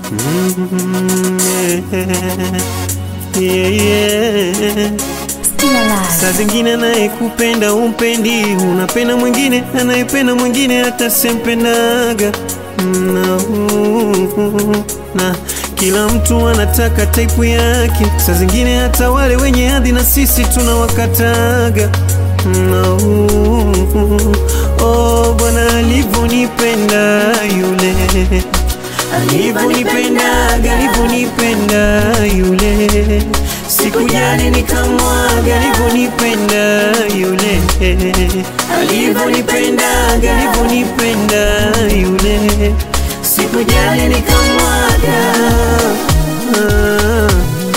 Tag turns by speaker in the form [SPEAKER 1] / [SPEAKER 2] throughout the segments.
[SPEAKER 1] yeah, yeah.
[SPEAKER 2] Still alive.
[SPEAKER 1] Saa zingine anayekupenda umpendi, unapenda mwingine anayependa mwingine hata sempendaga na, na kila mtu anataka taipu yake. Saa zingine hata wale wenye hadhi na sisi tunawakataga na, oh, Bwana alivyonipenda yule alivyonipendaga alivyonipenda yule sikujali nikamwaga alivyonipenda yule alivyonipendaga alivyonipenda yule sikujali nikamwaga ah.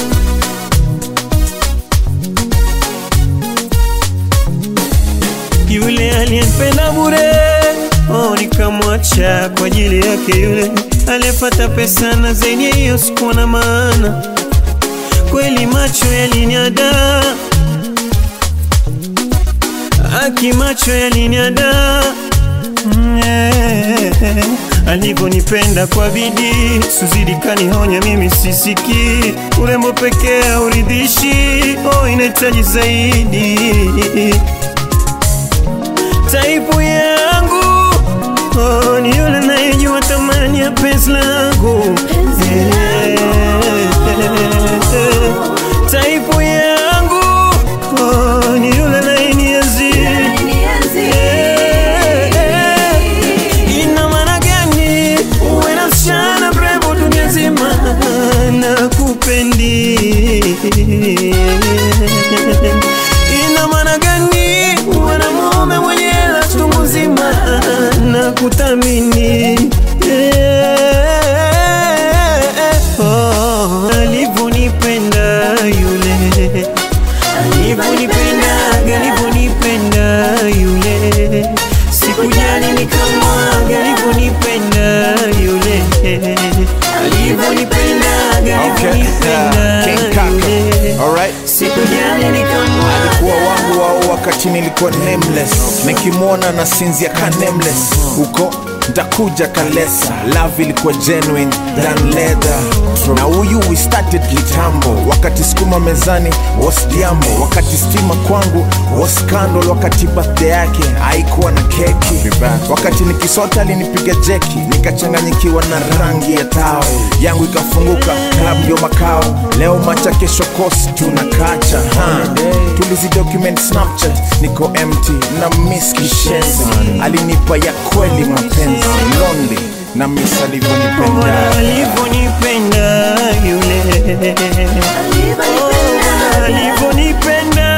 [SPEAKER 1] yule aliyenipenda bure oh, nikamwacha kwa ajili yake yule aliyepata pesa na zenye hiyo sikuwa na maana kweli macho yaliniada aki macho yaliniada Mm, eh, alivyonipenda kwa bidii suzidi kanihonya mimi sisiki urembo pekee hauridhishi oh, inahitaji zaidi taipu yangu oh, ni yule nayejua thamani ya penzi langu Eh, taipu yangu oh, ni yule nayenienzi ina maana gani uwe na msichana mrembo dunia nzima na kupendi ina maana gani uwe na mume mwenye hela chungu nzima na kuthamini Oh, alivyonipenda yule alivyonipendaga alivyonipenda yule sikujali nikamwaga alivyonipenda yule alivyonipendaga
[SPEAKER 3] Okay.
[SPEAKER 1] alivyonipenda
[SPEAKER 3] King Kaka.
[SPEAKER 1] yule
[SPEAKER 3] Alright.
[SPEAKER 1] sikujali nikamwaga
[SPEAKER 3] kuwa wangu wao wakati nilikuwa nameless nikimwona na sinzia ka nameless huko ntakuja kalesa love ilikuwa genuine than leather na huyu we started kitambo wakati skuma mezani was diambo wakati stima kwangu was scandal wakati birthday yake haikuwa na keki wakati nikisota alinipiga jeki nikachanganyikiwa na rangi ya tao yangu ikafunguka club ndio makao leo macha kesho kosi tunakacha ha. tulizi document snapchat niko empty na miss kishenzi alinipa ya kweli mapenzi lonely na miss
[SPEAKER 1] Bwana
[SPEAKER 3] alivyonipenda
[SPEAKER 1] alivyonipenda yule Oh, Bwana alivyonipenda